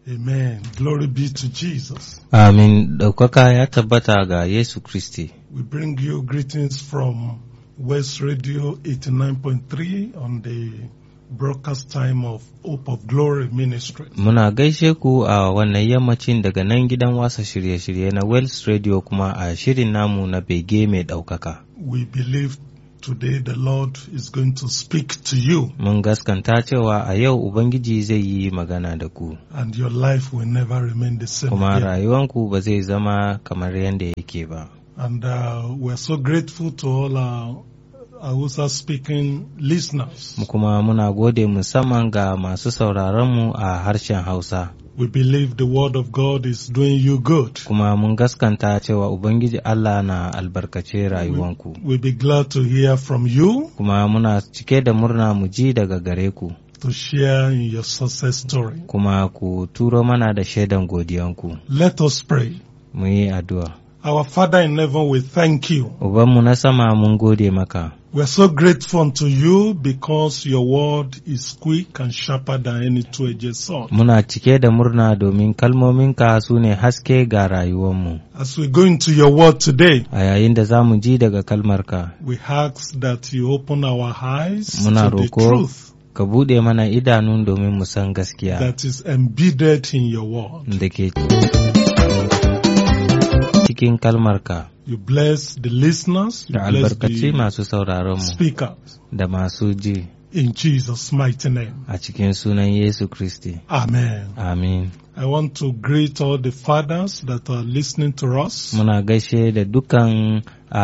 Amen. Glory be to Jesus. Amin ɗaukaka ya tabbata ga Yesu Kristi. We bring you greetings from West Radio 89.3 on the broadcast time of Hope of Glory Ministry. Muna gaishe ku a wannan yammacin daga nan gidan wasa shirye-shirye na Wells Radio kuma a shirin namu na bege mai ɗaukaka. We believe today the Lord is going to speak to you Mun gaskanta cewa a yau Ubangiji zai yi magana da ku, and your life will never remain the same kuma again. rayuwanku ba zai zama kamar yadda yake ba. And uh, we're so grateful to all our Hausa speaking listeners. Mu kuma muna gode musamman ga masu sauraronmu a harshen Hausa. We believe the word of God is doing you good. Kuma mun gaskanta cewa Ubangiji Allah na albarkace rayuwanku. We'll be glad to hear from you Kuma muna cike da murna mu ji daga gare ku, to share in your success story. kuma ku turo mana da shaidan godiyanku. Let us pray. Mu yi addu'a. Our Father in heaven, we thank you. Ubanmu na sama mun gode maka. We're so grateful unto you because your word is quick and sharper than any two-edged sword. Muna cike da murna domin kalmominka su ne haske ga rayuwanmu. As we go into your word today, A yayin da za mu ji daga kalmarka, we ask that you open our eyes Muna to the roko truth ka buɗe mana idanu domin mu san gaskiya that is embedded in your word. da ke cikin kalmarka You bless the listeners, you da bless albarkaci the masu sauraronmu speakers da masu ji in Jesus' mighty name. a cikin sunan Yesu Kristi. Amen. Amin. I want to greet all the fathers that are listening to us. Muna gaishe da dukan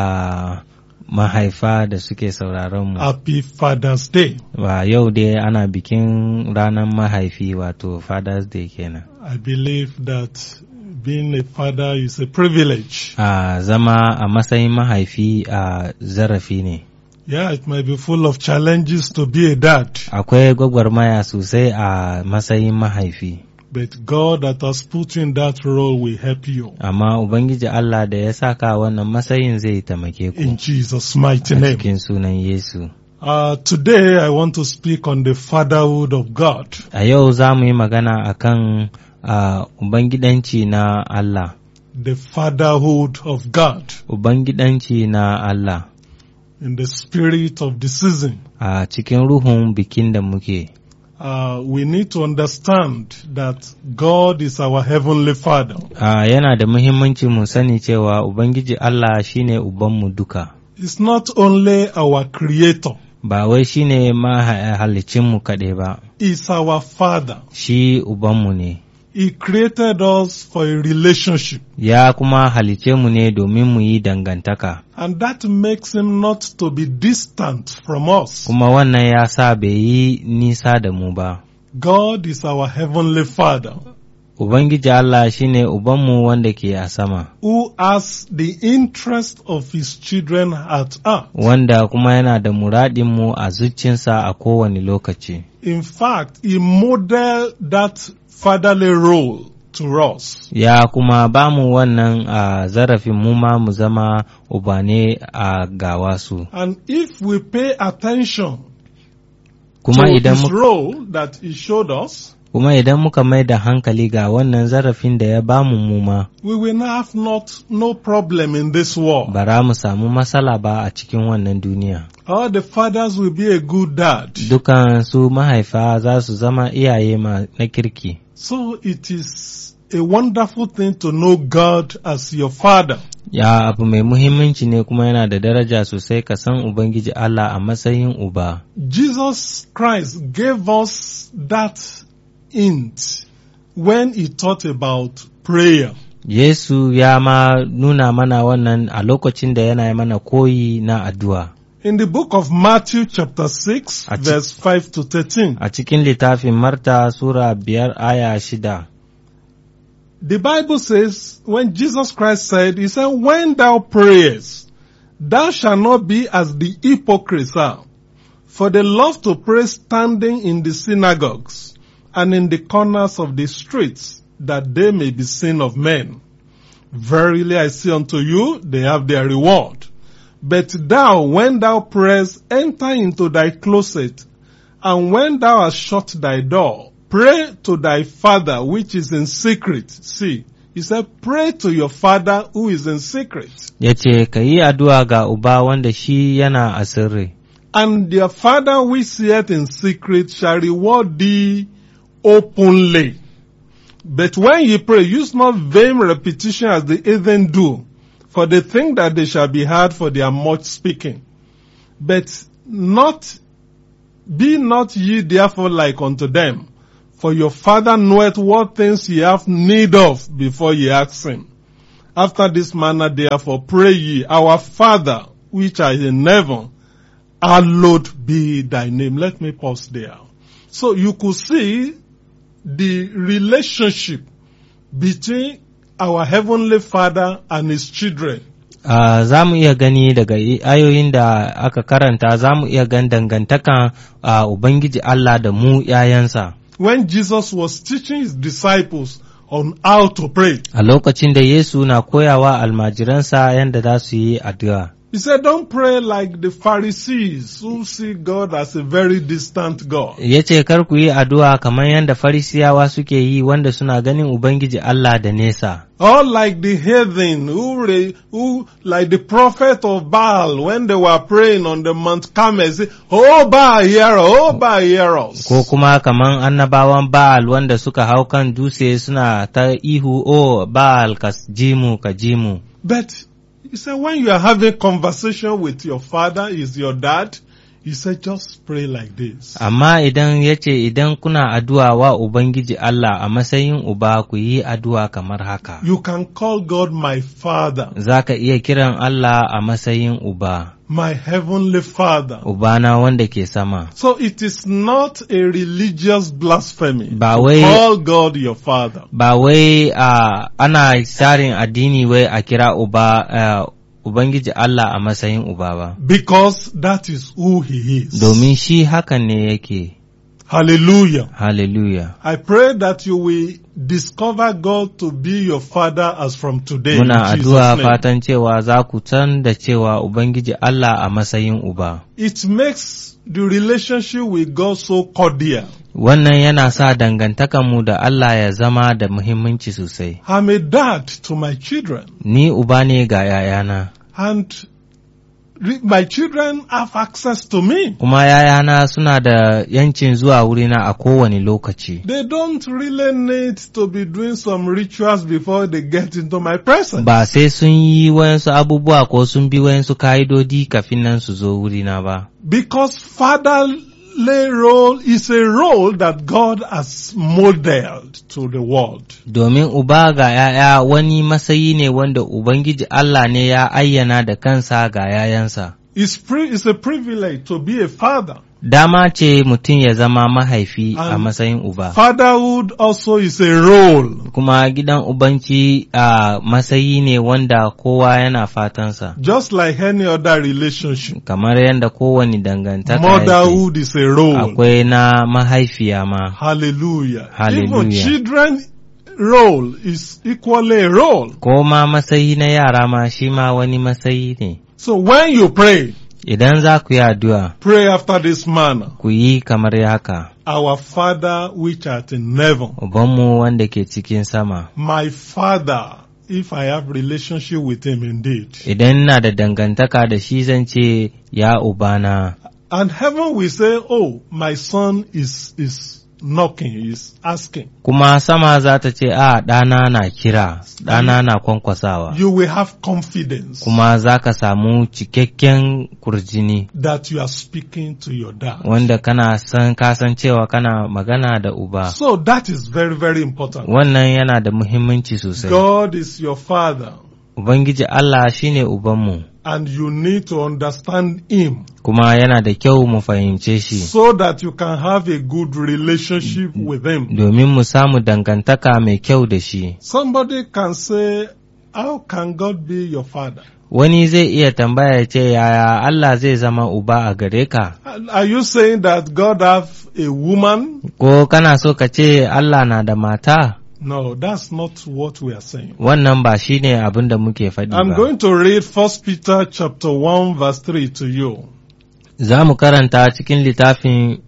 a mahaifa da suke sauraronmu. Happy Father's Day. Wa yau dai ana bikin ranar mahaifi wato Father's Day kenan. I believe that being a father is a privilege. A zama a matsayin mahaifi a zarafi ne. Yeah, it might be full of challenges to be a dad, Akwai gwagwarmaya sosai a matsayin mahaifi. but God that has put you in that role will help you. Amma Ubangiji Allah da ya saka wannan matsayin zai taimake ku In Jesus' mighty a name. cikin sunan Yesu. Uh, today I want to speak on the fatherhood of God. A yau za mu yi magana a kan Ubangidanci na Allah. The fatherhood of God Ubangidanci na Allah in the spirit of the season. a cikin ruhun bikin da muke. Uh, we need to understand that God is our heavenly father. Ah, yana da muhimmanci mu sani cewa Ubangiji Allah shine Ubanmu duka, He's not only our creator, ba wai shine mahalicinmu kaɗai ba, He's our father. shi Ubanmu ne, He created us for a relationship. ya kuma halice mu ne domin mu yi dangantaka, And that makes him not to be distant from us. kuma wannan ya sa bai yi nisa da mu ba. God is our heavenly father Ubangiji Allah shine Ubanmu wanda ke a sama, who has the interest of his children at heart. wanda kuma yana da muradinmu a zuciyarsa a kowane lokaci. In fact, he modeled that fatherly role to us. ya kuma ba mu wannan a zarafin mu ma mu zama ubane a gawa su And if we pay attention kuma to idan his mu- role that he showed us, kuma idan muka mai da hankali ga wannan zarafin da ya ba mu mu ma we will have not no problem in this world. bara mu samu matsala ba a cikin wannan duniya All the fathers will be a good dad. dukan su mahaifa za su zama iyaye ma na kirki So it is a wonderful thing to know God as your father. ya abu mai muhimmanci ne kuma yana da daraja sosai ka san ubangiji Allah a matsayin uba Jesus Christ gave us that hint when he taught about prayer. Yesu ya ma nuna mana wannan a lokacin da yana yi mana koyi na addu'a. In the book of Matthew chapter 6 Ati- verse 5 to 13, A cikin littafin Marta Sura biyar aya shida, the Bible says when Jesus Christ said, he said, when thou prayest, thou shalt not be as the hypocrites are, for they love to pray standing in the synagogues and in the corners of the streets, that they may be seen of men. Verily I say unto you, they have their reward. But thou, when thou prayest, enter into thy closet, and when thou hast shut thy door, pray to thy father which is in secret. See, he said, pray to your father who is in secret. Ya ce, Ka yi addu'a ga Uba wanda shi yana a sirri, And their father which seeth in secret shall reward thee openly. But when ye pray, use not vain repetition as the heathen do, for they think that they shall be heard for their much speaking. But not, be not ye therefore like unto them, for your father knoweth what things ye have need of before ye ask him. After this manner therefore pray ye, our Father which art in heaven, hallowed be thy name. Let me pause there. So you could see the relationship between our heavenly father and his children. Uh, za mu iya gani daga i- ayoyin da aka karanta za mu iya gan dangantakan uh, Ubangiji Allah da mu ‘ya'yansa. When Jesus was teaching his disciples on how to pray, A lokacin da Yesu na koyawa almajiransa yadda za su yi addu'a. he said, don't pray like the Pharisees who see God as a very distant God. Ya ce, Kar ku yi addu'a kamar yadda Farisiyawa suke yi wanda suna ganin Ubangiji Allah da nesa. Or like the heathen who, re, who, like the prophet of Baal when they were praying on the Mount Carmel, say, Oh Baal, hear us, oh Baal, hear us. Ko kuma kamar annabawan Ba'al wanda suka hau kan dutse suna ta ihu, O Ba'al ka ji mu, ka ji mu. But he said, when you are having conversation with your father, is your dad, he said, just pray like this. Amma idan ya ce idan kuna addu'a wa Ubangiji Allah a matsayin uba ku yi addu'a kamar haka. You can call God my father, Za ka iya kiran Allah a matsayin uba, my heavenly father. ubana wanda ke sama. So it is not a religious blasphemy Ba to wai- call God your father. Ba wai a ana tsarin addini wai a kira uba ah, Ubangiji Allah a matsayin uba ba. Because that is who he is. Domin shi hakan ne yake. Hallelujah. Hallelujah. I pray that you will discover God to be your father as from today. Muna in Jesus' addu'a name. fatan cewa za ku san da cewa Ubangiji Allah a matsayin uba. It makes the relationship with God so cordial. Wannan yana sa dangantakanmu da Allah ya zama da muhimmanci sosai. I'm a dad to my children Ni uba ne ga ‘ya'yana, and re- my children have access to me. kuma ‘ya'yana suna da ‘yancin zuwa wurina a kowane lokaci. They don't really need to be doing some rituals before they get into my presence. Ba sai sun yi wayansu abubuwa ko sun bi wayansu ka'idodi kafin nan su zo wurina ba. Because fatherly role is a role that God has modeled to the world. Domin uba ga ‘ya'ya wani matsayi ne wanda Ubangiji Allah ne ya ayyana da kansa ga ‘ya'yansa. It's, pri- it's a privilege to be a father. Dama ce mutum ya zama mahaifi a An- matsayin uba. Fatherhood also is a role. Kuma gidan ubanci a matsayi ne wanda kowa yana fatansa. Just like any other relationship. Kamar yadda kowane dangantaka yake. Motherhood is a role. Akwai na mahaifiya ma. Hallelujah. Hallelujah. Even children role is equally a role. Ko ma matsayi na yara ma shi ma wani matsayi ne. So when you pray, Idan za ku yi addu'a, pray after this manner. ku yi kamar haka. Our Father which art in heaven. Ubanmu wanda ke cikin sama. My Father, if I have relationship with him indeed. Idan na da dangantaka da shi zan ce, Ya Ubana, And heaven will say, oh, my son is, is knocking, is asking. kuma sama za ta ce, A ɗana na kira, ɗana na kwankwasawa. You will have confidence Kuma za ka samu cikakken kurjini, that you are speaking to your dad. wanda kana san kasan cewa kana magana da uba. So that is very, very important. Wannan yana da muhimmanci sosai. God is your father Ubangiji Allah shine Ubanmu, and you need to understand him kuma yana da kyau mu fahimce shi, so that you can have a good relationship with him. domin mu samu dangantaka mai kyau da shi. Somebody can say, how can God be your father? Wani zai iya tambaya ya ce, Yaya Allah zai zama uba a gare ka? Are you saying that God have a woman? Ko kana so ka ce Allah na da mata? No, that's not what we are saying. Wannan ba shi ne abin da muke faɗi I'm ba. going to read First Peter chapter 1 verse 3 to you. Za mu karanta cikin littafin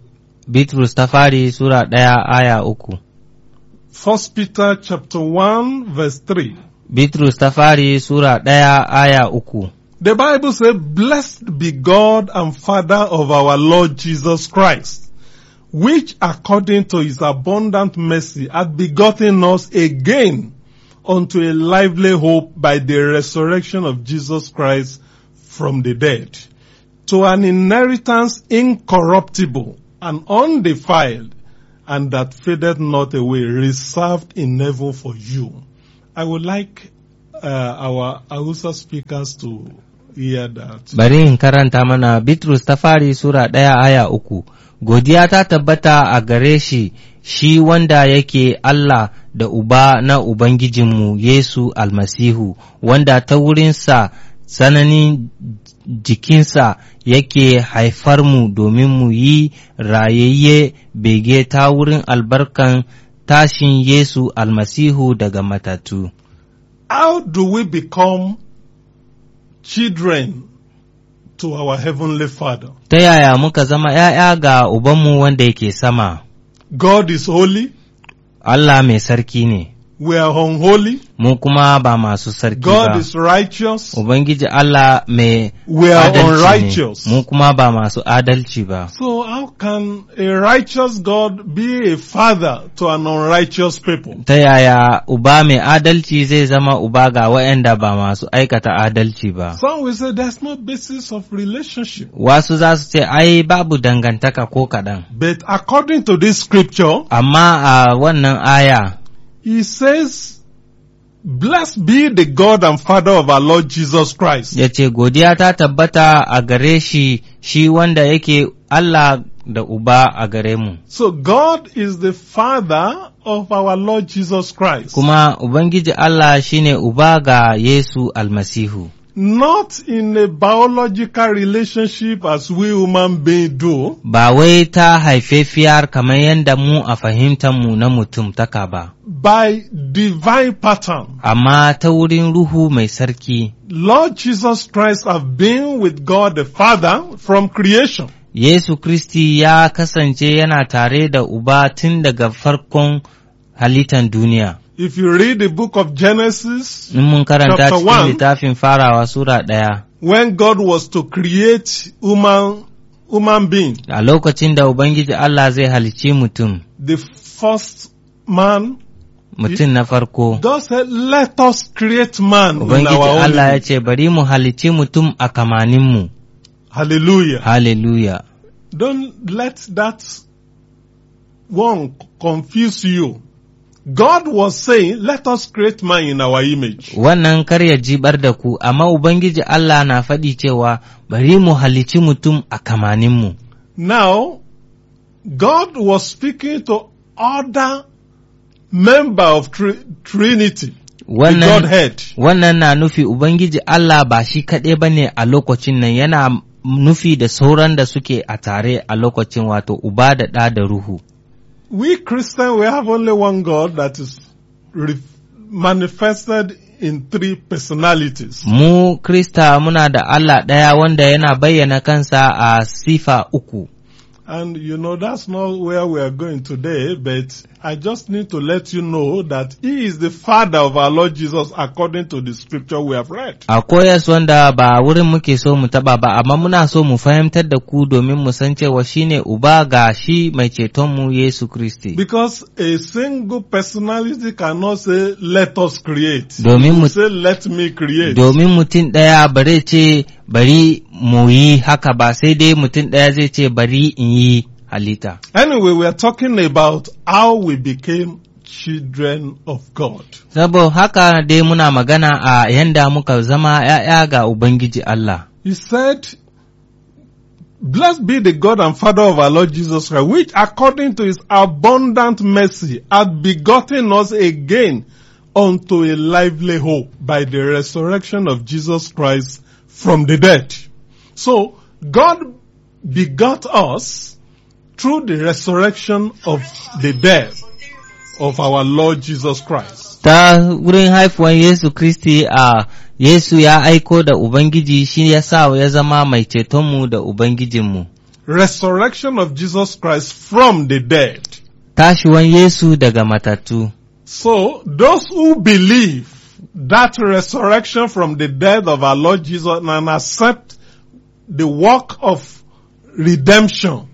Bitrus ta fari Sura ɗaya aya uku. First Peter chapter 1 verse 3. Bitrus ta fari Sura ɗaya aya uku. The Bible says, Blessed be God and Father of our Lord Jesus Christ, which according to his abundant mercy hath begotten us again unto a lively hope by the resurrection of Jesus Christ from the dead, to an inheritance incorruptible and undefiled, and that fadeth not away, reserved in heaven for you. I would like uh, our Hausa speakers to hear that. Bari in karanta mana Bitrus ta fari Sura ɗaya aya uku. Godiya ta tabbata a gare shi, shi wanda yake Allah da Uba na Ubangijinmu Yesu almasihu, wanda ta wurinsa tsananin jikinsa yake haifar mu domin mu yi rayayye bege ta wurin albarkan tashin Yesu almasihu daga matatu. How do we become children to our heavenly Father? Ta yaya muka zama ’ya'ya ga Ubanmu wanda yake sama, God is holy, Allah mai sarki ne, we are unholy, mu kuma ba masu sarki God ba. is righteous, Ubangiji Allah mai we are adalci ne, unrighteous. mu kuma ba masu adalci ba. So how can a righteous God be a father to an unrighteous people? Ta yaya uba mai adalci zai zama uba ga waɗanda ba masu aikata adalci ba. Some will say there's no basis of relationship. Wasu za su ce, ai, babu dangantaka ko kaɗan. But according to this scripture, Amma a wannan aya, he says, Blessed be the God and Father of our Lord Jesus Christ. ya ce, Godiya ta tabbata a gare shi, shi wanda yake Allah da uba a gare mu. So God is the Father of our Lord Jesus Christ. Kuma Ubangiji Allah shine uba ga Yesu almasihu. Not in a biological relationship as we human beings do, Ba wai ta haifefiyar kamar yadda mu a fahimtanmu na mutum taka ba, by divine pattern. amma ta wurin Ruhu mai sarki. Lord Jesus Christ have been with God the Father from creation. Yesu Kristi ya kasance yana tare da uba tun daga farkon halittan duniya. If you read the book of Genesis, In mun karanta Chapter cikin one. littafin farawa Sura ɗaya, when God was to create human, human being, a lokacin da Ubangiji Allah zai halicci mutum, the first man, mutum na farko. God said, let us create man in Ubangiji our own Allah ya image." ce, Bari mu halicci mutum a kamaninmu. Hallelujah. Hallelujah. Don't let that one confuse you. God was saying, let us create man in our image. Wannan kar ya jibar da ku, amma Ubangiji Allah na faɗi cewa, Bari mu halicci mutum a kamaninmu. Now, God was speaking to other member of tri- Trinity, the Wannan, Godhead. wannan na nufi Ubangiji Allah ba shi kaɗai ba ne a lokacin nan yana nufi da sauran da suke a tare a lokacin wato Uba da ɗa da Ruhu. We Christians, we have only one God that is re- manifested in three personalities. Mu Krista muna da Allah ɗaya wanda yana bayyana kansa a sifa uku. And you know, that's not where we are going today, but I just need to let you know that He is the Father of our Lord Jesus according to the scripture we have read. A koyas wanda ba wurin muke so mu taba ba, amma muna so mu fahimtar da ku domin mu san cewa shine uba ga shi mai cetonmu Yesu Kristi. Because a single personality cannot say, let us create. Domin It will mu- say, let me create. Domin mutum ɗaya bare ce bari mu yi haka ba sai dai mutum ɗaya zai ce bari in yi halitta. Anyway, we are talking about how we became children of God. Sabo haka dai muna magana a yanda muka zama ‘ya'ya ga Ubangiji Allah. He said, Blessed be the God and Father of our Lord Jesus Christ, which according to his abundant mercy hath begotten us again unto a lively hope by the resurrection of Jesus Christ from the dead. So, God begot us through the resurrection of the dead of our Lord Jesus Christ. Ta wurin haifuwan Yesu Kristi a Yesu ya aiko da Ubangiji shi ya sa ya zama mai cetonmu da Ubangijinmu. resurrection of Jesus Christ from the dead. tashiwan Yesu daga matattu. So those who believe that resurrection from the dead of our Lord Jesus and accept the work of redemption,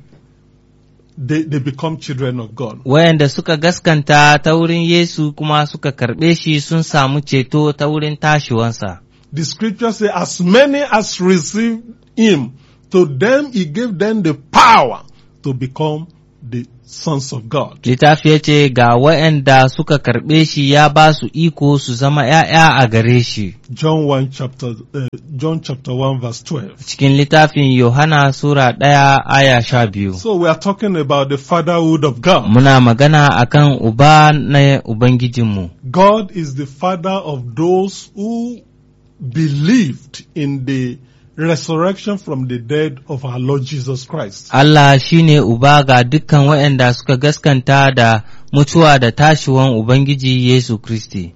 they, they become children of God. Wayanda suka gaskanta ta wurin Yesu kuma suka karɓe shi sun samu ceto ta wurin tashiwansa. The scripture says, as many as received him, to them he gave them the power to become the sons of God. Littafi ya ce ga wayanda suka karɓe shi ya ba su iko su zama ‘ya'ya a gare shi. John 1 chapter, uh, John chapter 1 verse 12. Cikin littafin Yohana Sura ɗaya aya sha biyu. So we are talking about the fatherhood of God. Muna magana akan uba na Ubangijinmu. God is the father of those who believed in the resurrection from the dead of our Lord Jesus Christ. Allah shi ne uba ga dukkan waɗanda suka gaskanta da mutuwa da tashiwan Ubangiji Yesu Kristi.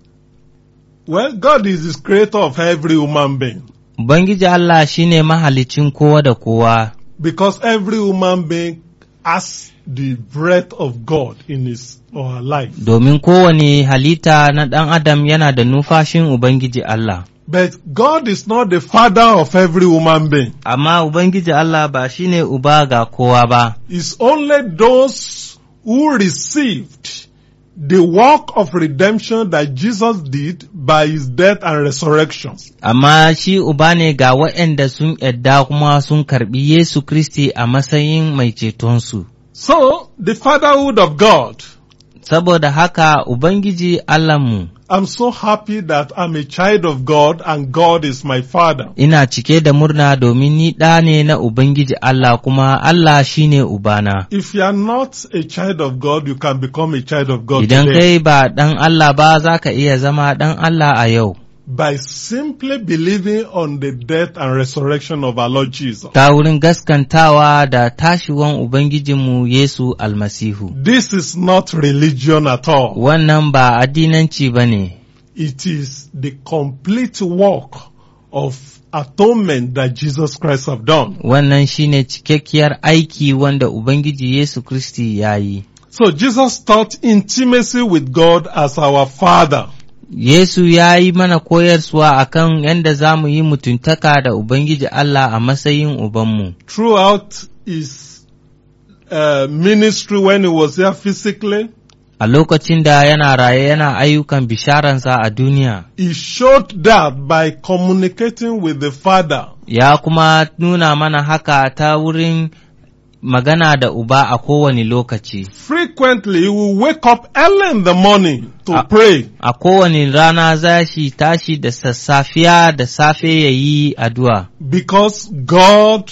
Well, God is the creator of every human being Ubangiji Allah shi ne mahalicin kowa da kowa, because every human being has the breath of God in his or her life. domin kowane halitta na ɗan Adam yana da numfashin Ubangiji Allah. But God is not the father of every human being. Amma Ubangiji Allah ba shi ne uba ga kowa ba, It's only those who received the work of redemption that Jesus did by his death and resurrection. amma shi uba ne ga waɗanda sun yadda kuma sun karɓi Yesu Kristi a matsayin mai cetonsu. So, the fatherhood of God, Saboda haka Ubangiji Allahnmu I'm so happy that I'm a child of God and God is my father. ina cike da murna domin ni ɗa ne na Ubangiji Allah kuma Allah shi ne Ubana. If you are not a child of God, you can become a child of God Idan today kai ba ɗan Allah ba za ka iya zama ɗan Allah a yau, by simply believing on the death and resurrection of our Lord Jesus. ta wurin gaskantawa da tashiwan Ubangijinmu Yesu almasihu. This is not religion at all. Wannan ba addinanci ba ne, It is the complete work of atonement that Jesus Christ have done. wannan shi ne cikakkiyar aiki wanda Ubangiji Yesu Kristi ya yi. So Jesus taught intimacy with God as our Father. Yesu ya yi mana koyarwa akan yadda za mu yi mutuntaka da Ubangiji Allah a matsayin Ubanmu. Throughout his uh, ministry when he was here physically, A lokacin da yana raye yana ayyukan bisharansa a duniya, he showed that by communicating with the Father. ya kuma nuna mana haka ta wurin magana da Uba a kowane lokaci. Frequently, he will wake up early in the morning to Ah. pray. A kowane rana za shi tashi da sassafiya da safe ya yi addu'a, Because God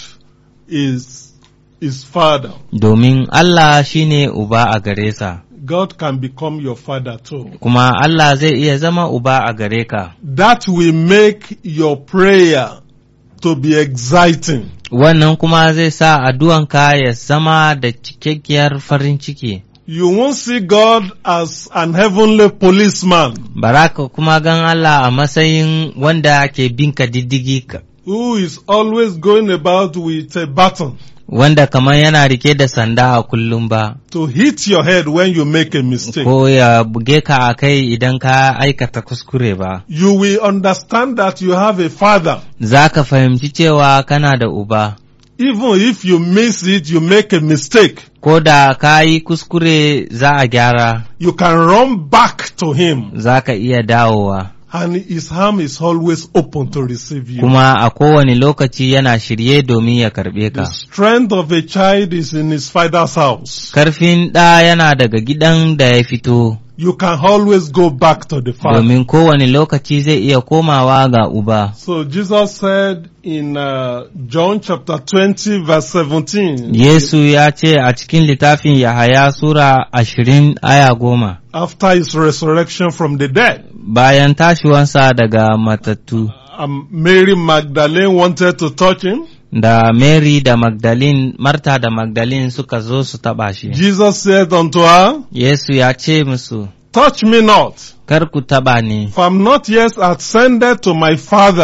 is his Father. domin Allah shi ne Uba a gare sa, God can become your Father too. kuma Allah zai iya zama Uba a gare ka. That will make your prayer to be exciting. Wannan kuma zai sa addu'anka ya zama da cikakkiyar farin ciki. You won't see God as an heavenly policeman Baraka kuma gan Allah a matsayin wanda ke binka diddigi ka, who is always going about with a baton wanda kamar yana rike da sanda a kullum ba, to hit your head when you make a mistake. ko ya buge ka a kai idan ka aikata kuskure ba. You will understand that you have a father. Za ka fahimci cewa kana da uba, Even if you miss it, you make a mistake. ko da ka yi kuskure za a gyara, You can run back to him za ka iya dawowa. and his arm is always open to receive you. Kuma a kowane lokaci yana shirye domin ya karɓe The ka. strength of a child is in his father's house. Karfin ɗa yana daga gidan da ya fito. You can always go back to the father. domin kowane lokaci zai iya komawa ga uba. So Jesus said in uh, John chapter 20 verse 17, Yesu ya ce a cikin littafin Yahaya Sura ashirin aya goma, after his resurrection from the dead, bayan tashiwansa daga matattu, um, Mary Magdalene wanted to touch him. da Mary da Magdalene, Marta da Magdalene suka zo su taɓa shi. Jesus said unto her, Yesu ya ce musu, touch me not, Kar ku taɓa ni, for I'm not yet ascended to my Father,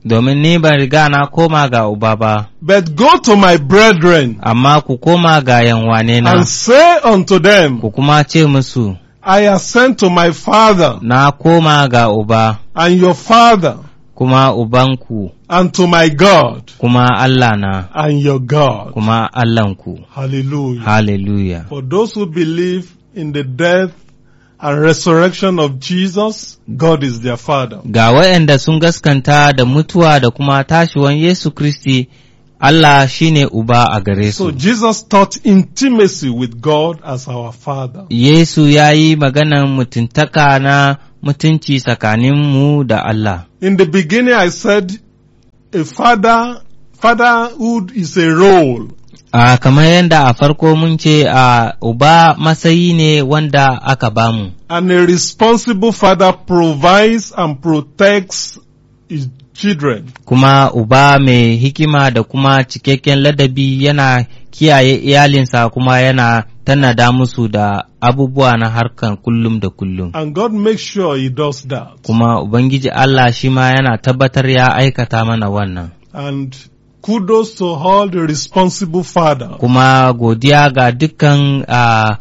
domin ni ban riga na koma ga uba ba, but go to my brethren amma ku koma ga yanwane na, and say unto them, ku kuma ce musu, I ascend to my Father na koma ga uba, and your Father, kuma ubanku, and to my God kuma Allah na, and your God. kuma Allahnku. Hallelujah. Hallelujah. For those who believe in the death and resurrection of Jesus, God is their Father. Ga waɗanda sun gaskanta da mutuwa da kuma tashiwan Yesu Kristi, Allah shi ne Uba a gare So su. Jesus taught intimacy with God as our Father. Yesu ya yi maganan mutuntaka na mutunci tsakaninmu da Allah. In the beginning I said a father, fatherhood is a role. A kamar yadda a farko mun ce a Uba matsayi ne wanda aka bamu, And a responsible father provides and protects his children. kuma Uba mai hikima da kuma cikakken ladabi yana kiyaye iyalinsa kuma yana tanada musu da abubuwa na harkan kullum da kullum. And God makes sure he does that. kuma Ubangiji Allah shi ma yana tabbatar ya aikata mana wannan. And kudos to all the responsible fathers Kuma godiya ga dukkan ah,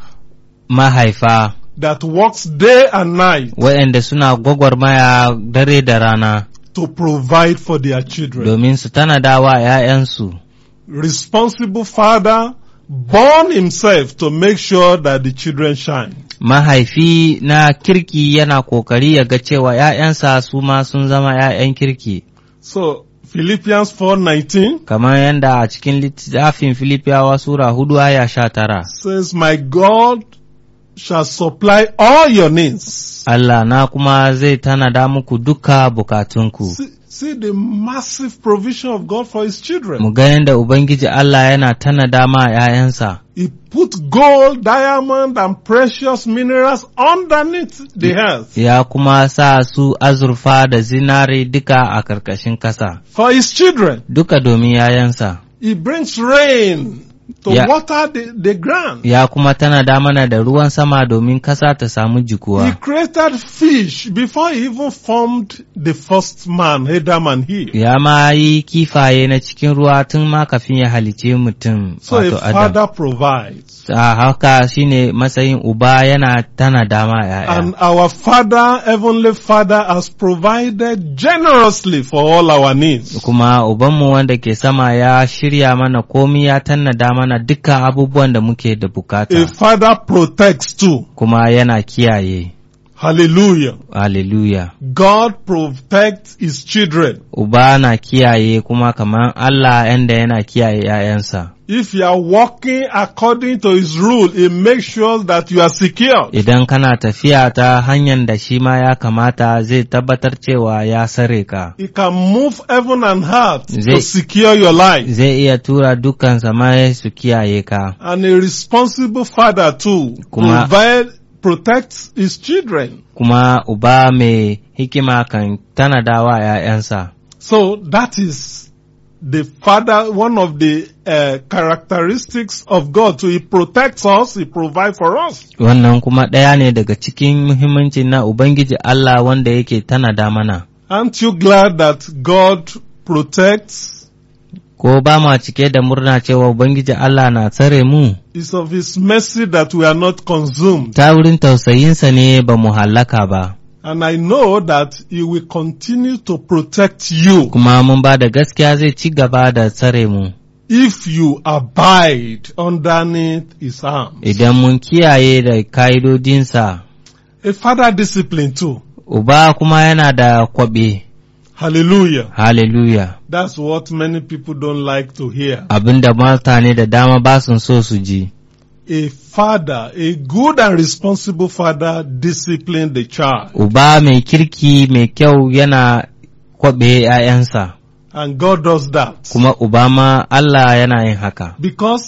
mahaifa that works day and night waɗanda suna gwagwarmaya dare da rana to provide for their children. domin su tanada wa ‘ya'yansu. Responsible father born himself to make sure that the children shine. Mahaifi na kirki yana kokari ya ga cewa ‘ya'yansa su ma sun zama ‘ya'yan kirki, So Philippians 4:19 kamar yadda a cikin littafin Filipiyawa Sura hudu aya sha tara. says, "My God shall supply all your needs." Allah na kuma zai tanada muku duka bukatunku. See, see the massive provision of God for his children. Mu ga yadda Ubangiji Allah yana tanada ma ‘ya'yansa. He put gold, diamond, and precious minerals underneath the earth ya kuma sa su azurfa da zinare duka a ƙarƙashin ƙasa, for his children. duka domin yayansa. He brings rain to Yeah. water the, the ground. Ya kuma tanada mana da ruwan sama domin ƙasa ta samu He jikuwa. created fish before he even formed the first man, Adam and Eve. Ya ma yi kifaye na cikin ruwa tun ma kafin ya halice mutum So a wato Adam. father provides. A haka shine matsayin uba yana tanada ma ‘ya'ya. And our Father, Heavenly Father, has provided generously for all our needs. Kuma ubanmu wanda ke sama ya shirya mana komi ya tanada mana duka abubuwan da muke da A bukata. father protects too. Kuma yana kiyaye. Hallelujah. Hallelujah. God protects his children. Uba na kiyaye kuma kamar Allah yanda yana kiyaye ‘ya'yansa. If you are walking according to his rule, he makes sure that you are secure. Idan kana tafiya ta hanyar da shi ma ya kamata zai tabbatar cewa ya sare ka. He can move heaven and earth to Zai- secure your life. Zai iya tura dukkan samai su kiyaye ka. And a responsible father too Kuma- provide, protects his children. Kuma uba mai hikima kan tanada wa ‘ya'yansa. So that is the father, one of the uh, characteristics of God. So he protects us, he provides for us. Wannan kuma ɗaya ne daga cikin muhimmanci na Ubangiji Allah wanda yake tanada mana. Aren't you glad that God protects? Ko ba ma cike da murna cewa Ubangiji Allah na tsare mu? It's of his mercy that we are not consumed. ta wurin tausayinsa ne ba mu hallaka ba, And I know that he will continue to protect you kuma mun ba da gaskiya zai ci gaba da tsare mu, if you abide underneath his arms. idan mun kiyaye da ka'idodinsa, A father discipline too. uba kuma yana da kwaɓe, Hallelujah. hallelujah, That's what many people don't like to hear. abinda mutane da dama ba sun so su ji. A father, a good and responsible father discipline the child. Uba mai kirki mai kyau yana kwaɓe ‘ya'yansa, And God does that. kuma uba ma Allah yana yin haka. Because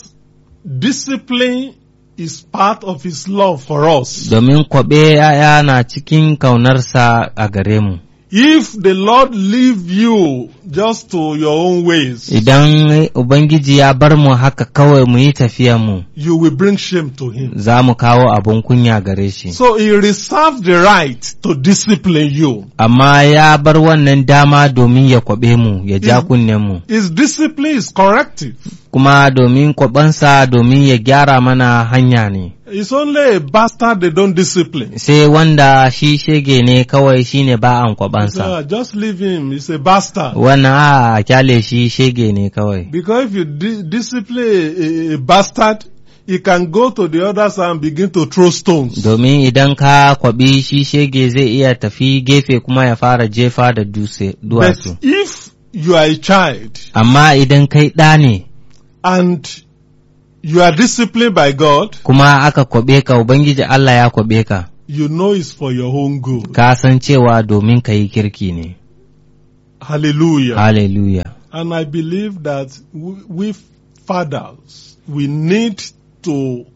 discipline is part of his love for us. Domin kwaɓe ‘ya'ya na cikin kaunarsa a gare mu. If the Lord leave you just to your own ways, Idan Ubangiji ya bar mu haka kawai mu yi mu, you will bring shame to him. za mu kawo abin kunya gare shi. So he reserved the right to discipline you. Amma ya bar wannan dama domin ya kwaɓe mu, ya ja Mm. kunnen mu. His discipline is corrective. Kuma domin kwaɓansa domin ya gyara mana hanya ne. It's only a bastard they don't discipline. Sai wanda shi shege ne kawai shine ba an So, kwaɓansa. uh, just leave him. He's a bastard. Wannan a a kyale shi shege ne kawai. Because if you di- discipline a, a bastard, he can go to the other side and begin to throw stones. Domin idan ka kwaɓi shi shege zai iya tafi gefe kuma ya fara jefa da dutse But duwatsu. if you are a child Amma idan kai ɗa ne and you are disciplined by God, kuma aka kwaɓe ka Ubangiji Allah ya kwaɓe ka, you know it's for your own good. ka san cewa domin ka yi kirki ne. Hallelujah. Hallelujah. And I believe that we, we fathers, we need to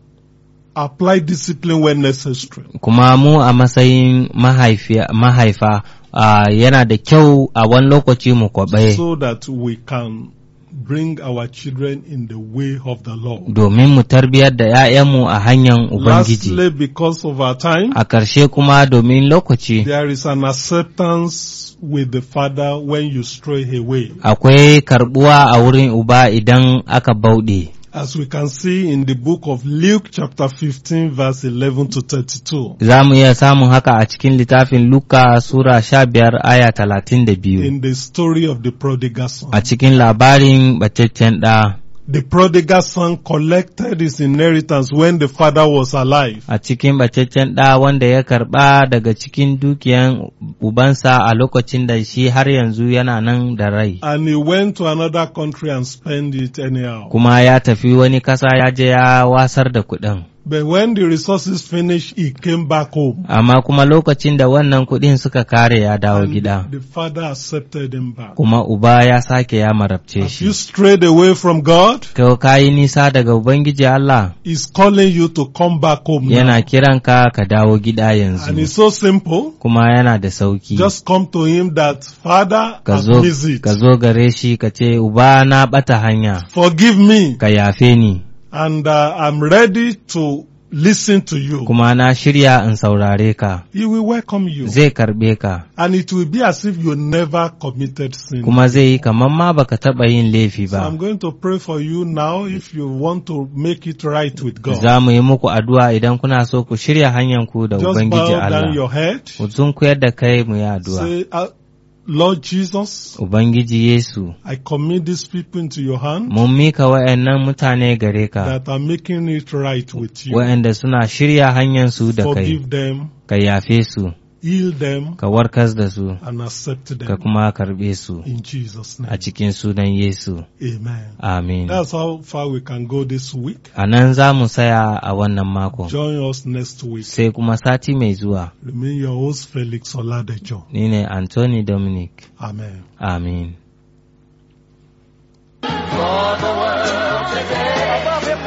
apply discipline when necessary. Kuma mu a matsayin mahaifiya- mahaifa ah, yana da kyau a wani lokaci mu kwaɓe so that we can bring our children in the way of the Lord. domin mu tarbiyar da ‘ya'yanmu a hanyar Ubangiji. Lastly, because of our time, A ƙarshe kuma domin lokaci there is an acceptance with the Father when you stray away. akwai karɓuwa a wurin Uba idan aka bauɗe. As we can see in the book of Luke chapter 15 verse 11 to 32. Za mu iya samun haka a cikin littafin Luka Sura sha biyar aya talatin da biyu In the story of the prodigal son. a cikin labarin bataccen ɗa. The prodigal son collected his inheritance when the father was alive. a cikin bacaccen ɗa wanda ya karɓa daga cikin dukiyan ubansa a lokacin da shi har yanzu yana nan da rai. And he went to another country and spent it anyhow. Kuma ya tafi wani ƙasa ya je ya wasar da kuɗin. But when the resources finished, he came back home. Amma kuma lokacin da wannan kuɗin suka kare ya dawo And gida. the father accepted him back. Kuma uba ya sake ya marabce Have you shi. strayed away from God? Kai ka yi nisa daga Ubangiji Allah He's calling you to come back home yana now. kiranka ka dawo gida And yanzu. it's so simple. Kuma yana da sauki. Just come to him that, Father, Ka I've zo, missed it. ka zo gare shi ka ce, Uba na ɓata hanya, Forgive me. ka yafe ni. And uh, I'm ready to listen to you. kuma na shirya in saurare ka, He will welcome you. zai karɓe ka, And it will be as if you never committed sin. kuma zai yi kamar ma baka taɓa yin laifi So I'm ba. going to pray for you now if you want to make it right with God. Za mu yi muku addu'a idan kuna so ku shirya hanyarku da Just Ubangiji bow down Allah. your head. Ku sunkuyar da kai mu yi addu'a. Say, uh, Lord Jesus, Ubangiji Yesu, I commit these people into your hand mun mika wa'yannan mutane gare ka, that are making it right with you. wa'yanda suna shirya hanyarsu da kai, Forgive them, ka yafe su, heal them, ka warkas da su, and accept ka them. kuma karɓe su In Jesus' a name. cikin sunan Yesu. Amen. Amin. That's how far we can go this week. A nan za mu saya a wannan mako. Join us next week. sai kuma sati mai zuwa Remain your host, Felix Oladejo. ni ne Anthony Dominic. Amen. Amin. For the world today